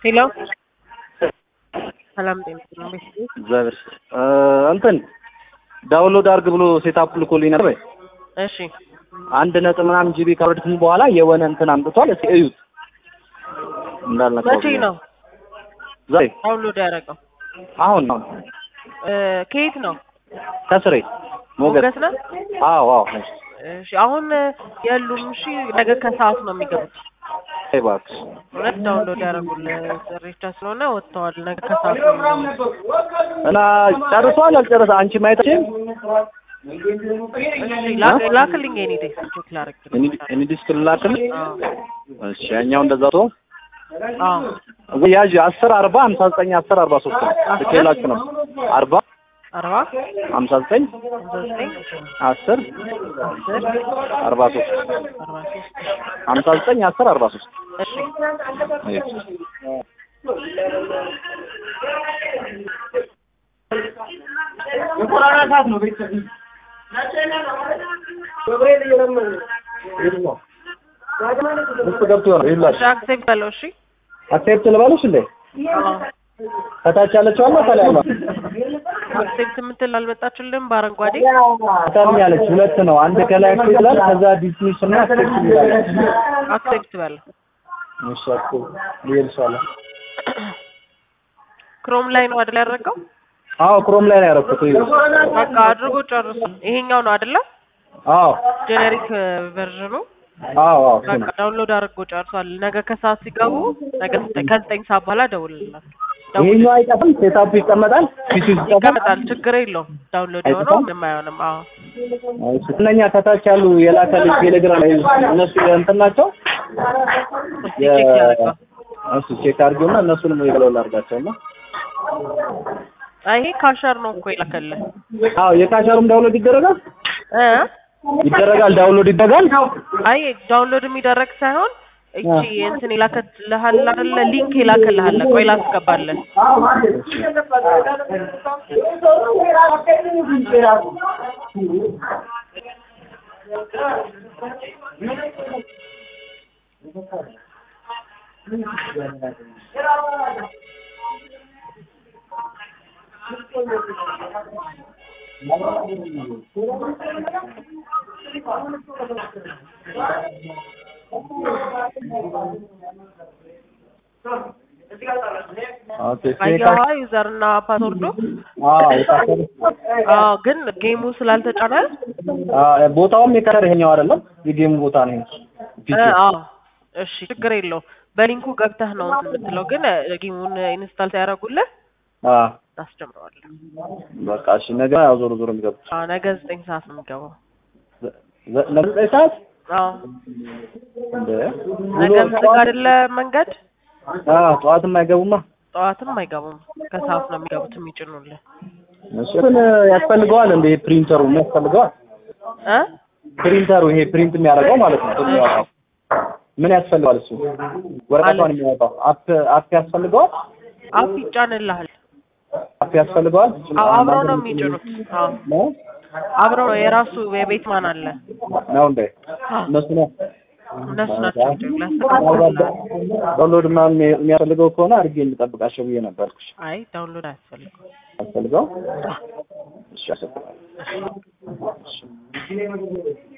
ሄሎ ሰላም ጤና ይስጥልኝ። እግዚአብሔር እንትን ዳውንሎድ አድርግ ብሎ ሴታፕ ልኮልኝ ነበር። እሺ አንድ ነጥብ ምናምን ጂቢ ካወረድኩኝ በኋላ የሆነ እንትን አምጥቷል። እስኪ እዩት እንዳልነካው መቼ ነው ዛሬ ዳውንሎድ ያደረገው? አሁን ነው እ ከየት ነው? ከስሬ ሞገስ ሞገስ ነው? አዎ አዎ እሺ አሁን የሉም። እሺ ነገ ከሰዓት ነው የሚገቡት። እባክሽ እውነት ዳውንሎድ ያደረጉልህ ሬቻ ስለሆነ ወጥተዋል። ነገ ከሰዓት ነው የሚገቡት። እና ጨርሷል አልጨረሰ አንቺ ማየትሽን እሺ ላክ- ላክልኝ የኔ ዴስክ ቼክ ላደርግ። እኔ ዲስክ ልላክልሽ አዎ እሺ ያኛው እንደዛ ቶ አዎ ያዥ አስር አርባ ሀምሳ ዘጠኝ አስር አርባ ሶስት ነው ልኬላችሁ ነው አርባ አርባ ሀምሳ ዘጠኝ ሃምሳ ዘጠኝ አስር አስር አርባ ሶስት አርባ ሶስት ሀምሳ ዘጠኝ አስር አርባ ሶስት እሺ ውስጥ ገብቶ ነው ይላል እሺ አክሴፕት በለው። እሺ አክሴፕት ልበልሽ እንዴ አዎ ከታች ያለችው አለ ከላይ ያለው አክሴፕት የምትል አልመጣችልም በአረንጓዴ ታም ያለች ሁለት ነው አንድ ከላይ አክሴፕት ይላል ከዛ ዲስሚስ እና አክሴፕት ይላል አክሴፕት በለው። እሺ አክሴፕት ይልሻል ክሮም ላይ ነው አይደል ያደረገው? አዎ ክሮም ላይ ነው ያደረኩት ይኸው በቃ አድርጎ ጨርሱ። ይሄኛው ነው አይደለ? አዎ ጄኔሪክ ቨርዥኑ አዎ አዎ እሱ በቃ ነው ዳውንሎድ አድርጎ ጨርሷል። ነገ ከሰዓት ሲገቡ ነገ ዘጠኝ- ከዘጠኝ ሰዓት በኋላ ደውልላቸው። ይሄኛው አይጠፋም ሴታፑ ይቀመጣል ፊቱ ይቀመጣል ይቀመጣል፣ ችግር የለውም። ዳውንሎድ የሆነው ምንም አይሆንም። አዎ እነኛ ከታች ያሉ የላከልኝ ቴሌግራም ላይ እነሱ እንትን ናቸው እስቲ ቼክ ያደርገው። እሱ ቼክ አድርጌውና እነሱንም ይገለውል አድርጋቸውና አይ ይሄ ካሸር ነው እኮ የላከልህ አዎ የካሸሩም ዳውንሎድ ይደረጋል እ ይደረጋል ዳውንሎድ ይደረጋል አይ ዳውንሎድ የሚደረግ ሳይሆን እቺ እንትን የላከልሃል አይደለ? ሊንክ የላከልሃል። ቆይ ላስገባለን። ኦኬ አየዋ ዩዘር እና ፓስወርዱ አዎ የካሸሩ አዎ ግን ጌሙ ስላልተጫነ አዎ ቦታውም የካሸር ይሄኛው አይደለም የጌሙ ቦታ ነው ይሄ እ ፒሲ አዎ እሺ ችግር የለውም። በሊንኩ ገብተህ ነው እንትን የምትለው ግን እ ጌሙን ኢንስታል ሲያደርጉልህ አዎ ታስጀምረዋለህ። በቃ እሺ ነገ ያው ዞሮ ዞሮ የሚገቡት አዎ ነገ ዘጠኝ ሰዓት ነው የሚገባው። ዘ- ነገ ዘጠኝ ሰዓት አዎ እንደ ነገ ዝግ አይደለ መንገድ አዎ ጠዋትም አይገቡማ ጠዋትም አይገቡም። ከሰዓት ነው የሚገቡት የሚጭኑልህ እሱ ግን ያስፈልገዋል እንደ ፕሪንተሩ ምን ያስፈልገዋል እ ፕሪንተሩ ይሄ ፕሪንት የሚያደርገው ማለት ነው የሚያወጣው ምን ያስፈልገዋል እሱ ወረቀቷን የሚያወጣው አፕ አፕ ያስፈልገዋል አፕ ይጫንልሃል። አፕ ያስፈልገዋል አዎ አብረው ነው የሚጭኑት። አዎ ነው አብረው ነው የራሱ የቤት ማን አለ ነው እንዴ እነሱ ነው እነሱ ናቸው የሚጭኑት። ያስተካክሉልሃል። ዳውንሎድ ምናምን የሚያስፈልገው ከሆነ አድርጌ እንጠብቃቸው ብዬ ነበርኩሽ አይ ዳውንሎድ አያስፈልግም። አስፈልገው እሺ አሰብ